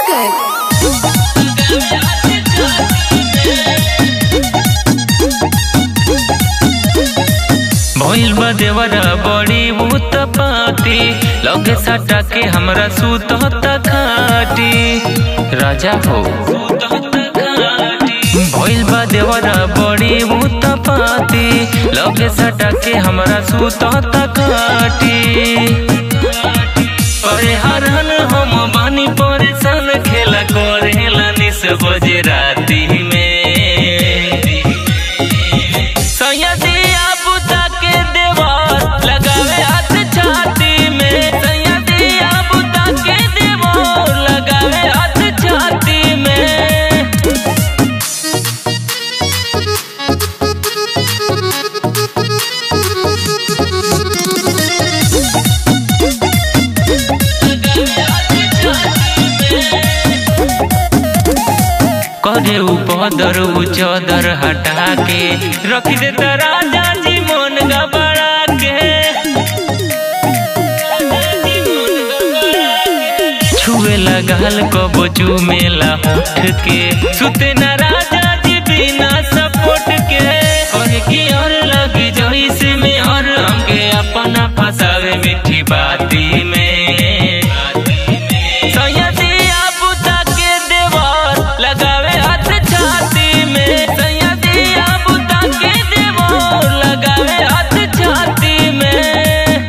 सागर भइल बा देवरा बड़ी भूत पाती लगे सटा के हमरा सूत खाटी राजा हो भइल बा देवरा बड़ी भूत पाती लगे सटा के हमरा सूत खाटी अरे हरहन हम बानी परेशान खेला करेला निस बजे राती में सैयदिया बुता के देवर लगावे हाथ छाती में सैयदिया बुता के देवर लगावे हाथ छाती में करे उपदर उचदर हटा के रख दे त राजा जी मन गबड़ा के छुए लगाल कबो चूमेला होठ के सुते न राजा जी बिना सपोर्ट के कहे कि और लगी जइसे में और हमके अपना फसावे मीठी बाती में सैयदिया बुता के देवर लगावे हाथ छाती में सैयदिया बुता के देवर लगावे हाथ छाती में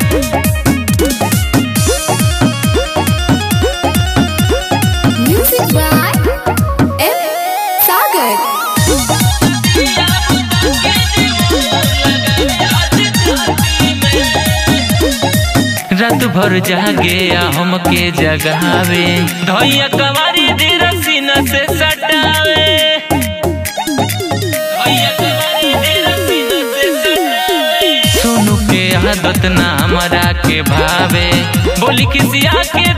म्यूजिक बाय एम सागर रात भर जागे आ हमके जगावे धैया कवारी धीर सीना से सटावे धैया कवारी धीर सीना से सटावे सोनू के आदत ना हमरा के भावे बोली किसिया के